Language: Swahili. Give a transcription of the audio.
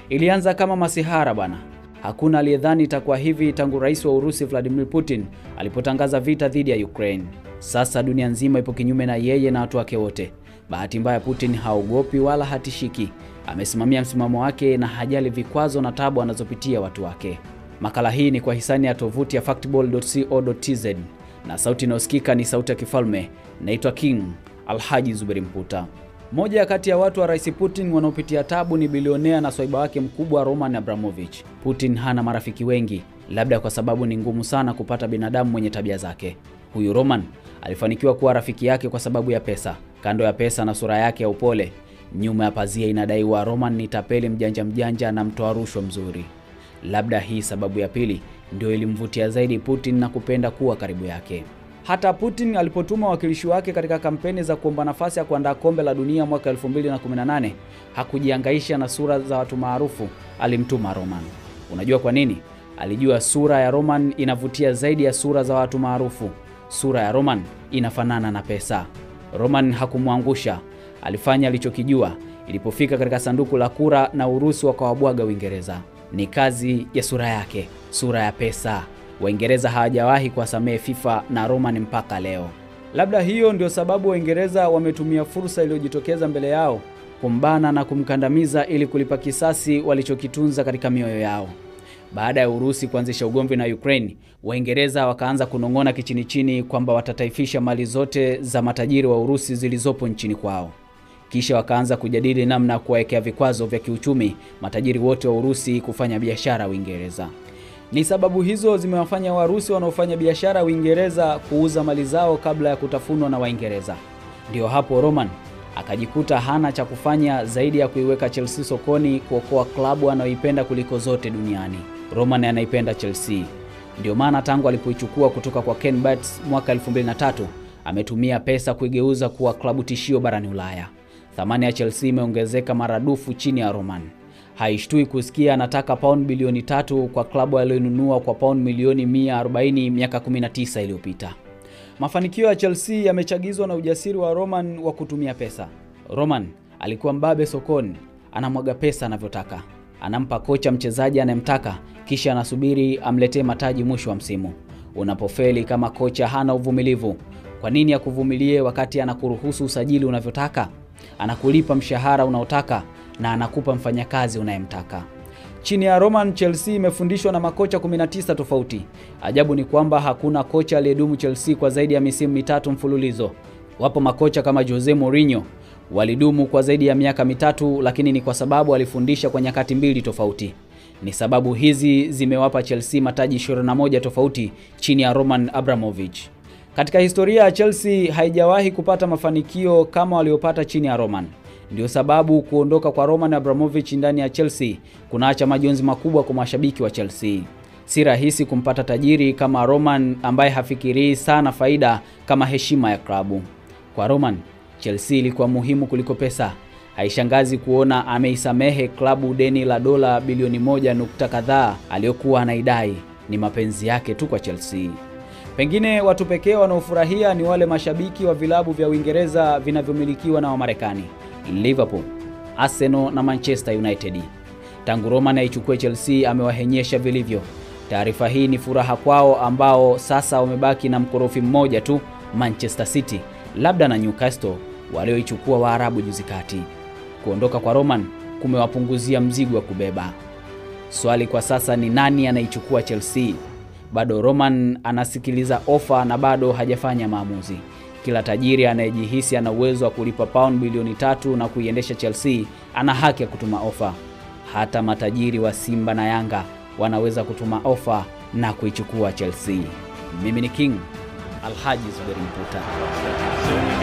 Ilianza kama masihara bwana. Hakuna aliyedhani itakuwa hivi tangu rais wa Urusi Vladimir Putin alipotangaza vita dhidi ya Ukraine. Sasa dunia nzima ipo kinyume na yeye na watu wake wote. Bahati mbaya, Putin haogopi wala hatishiki. Amesimamia msimamo wake na hajali vikwazo na tabu anazopitia watu wake. Makala hii ni kwa hisani ya tovuti ya factball.co.tz na sauti inayosikika ni sauti ya kifalme. Naitwa King Alhaji Zuberi Mputa. Moja kati ya watu wa Rais Putin wanaopitia tabu ni bilionea na swaiba wake mkubwa Roman Abramovich. Putin hana marafiki wengi, labda kwa sababu ni ngumu sana kupata binadamu mwenye tabia zake. Huyu Roman alifanikiwa kuwa rafiki yake kwa sababu ya pesa. Kando ya pesa na sura yake ya upole, nyuma ya pazia inadaiwa Roman ni tapeli mjanja mjanja na mtoa rushwa mzuri. Labda hii sababu ya pili ndio ilimvutia zaidi Putin na kupenda kuwa karibu yake. Hata Putin alipotuma wawakilishi wake katika kampeni za kuomba nafasi ya kuandaa kombe la dunia mwaka 2018 hakujihangaisha na sura za watu maarufu, alimtuma Roman. Unajua kwa nini? Alijua sura ya Roman inavutia zaidi ya sura za watu maarufu. Sura ya Roman inafanana na pesa. Roman hakumwangusha, alifanya alichokijua. Ilipofika katika sanduku la kura na Urusi wakawabwaga Uingereza, ni kazi ya sura yake, sura ya pesa. Waingereza hawajawahi kuwasamehe FIFA na Roman mpaka leo. Labda hiyo ndio sababu Waingereza wametumia fursa iliyojitokeza mbele yao kumbana na kumkandamiza ili kulipa kisasi walichokitunza katika mioyo yao. Baada ya Urusi kuanzisha ugomvi na Ukraine, Waingereza wakaanza kunong'ona kichini chini kwamba watataifisha mali zote za matajiri wa Urusi zilizopo nchini kwao. Kisha wakaanza kujadili namna ya kuwawekea vikwazo vya kiuchumi matajiri wote wa Urusi kufanya biashara Uingereza. Ni sababu hizo zimewafanya Warusi wanaofanya biashara Uingereza kuuza mali zao kabla ya kutafunwa na Waingereza. Ndiyo hapo Roman akajikuta hana cha kufanya zaidi ya kuiweka Chelsea sokoni kuokoa klabu anayoipenda kuliko zote duniani. Roman anaipenda Chelsea. Ndio maana tangu alipoichukua kutoka kwa Ken Bates mwaka 2003 ametumia pesa kuigeuza kuwa klabu tishio barani Ulaya. Thamani ya Chelsea imeongezeka maradufu chini ya Roman. Haishtui kusikia anataka pauni bilioni tatu kwa klabu aliyonunua kwa pauni milioni 140 miaka 19 iliyopita. Mafanikio ya Chelsea yamechagizwa na ujasiri wa Roman wa kutumia pesa. Roman alikuwa mbabe sokoni, anamwaga pesa anavyotaka, anampa kocha mchezaji anayemtaka, kisha anasubiri amletee mataji mwisho wa msimu. Unapofeli kama kocha hana uvumilivu, kwa nini akuvumilie wakati anakuruhusu usajili unavyotaka, anakulipa mshahara unaotaka na anakupa mfanyakazi unayemtaka. Chini ya Roman, Chelsea imefundishwa na makocha 19 tofauti. Ajabu ni kwamba hakuna kocha aliyedumu Chelsea kwa zaidi ya misimu mitatu mfululizo. Wapo makocha kama Jose Mourinho walidumu kwa zaidi ya miaka mitatu, lakini ni kwa sababu alifundisha kwa nyakati mbili tofauti. Ni sababu hizi zimewapa Chelsea mataji 21 tofauti chini ya Roman Abramovich. Katika historia ya Chelsea haijawahi kupata mafanikio kama waliopata chini ya Roman. Ndio sababu kuondoka kwa Roman Abramovich ndani ya Chelsea kunaacha majonzi makubwa kwa mashabiki wa Chelsea. Si rahisi kumpata tajiri kama Roman ambaye hafikirii sana faida kama heshima ya klabu. Kwa Roman, Chelsea ilikuwa muhimu kuliko pesa. Haishangazi kuona ameisamehe klabu deni la dola bilioni moja nukta kadhaa aliyokuwa anaidai. Ni mapenzi yake tu kwa Chelsea. Pengine watu pekee wanaofurahia ni wale mashabiki wa vilabu vya Uingereza vinavyomilikiwa na Wamarekani. Liverpool, Arsenal na Manchester United. Tangu Roman aichukue Chelsea amewahenyesha vilivyo. Taarifa hii ni furaha kwao ambao sasa wamebaki na mkorofi mmoja tu, Manchester City, labda na Newcastle walioichukua Waarabu juzi kati. Kuondoka kwa Roman kumewapunguzia mzigo wa kubeba. Swali kwa sasa ni nani anaichukua Chelsea? Bado Roman anasikiliza ofa na bado hajafanya maamuzi. Kila tajiri anayejihisi ana uwezo wa kulipa pauni bilioni tatu na kuiendesha Chelsea ana haki ya kutuma ofa. Hata matajiri wa Simba na Yanga wanaweza kutuma ofa na kuichukua Chelsea. Mimi ni King Alhaji Zuberi Mputa.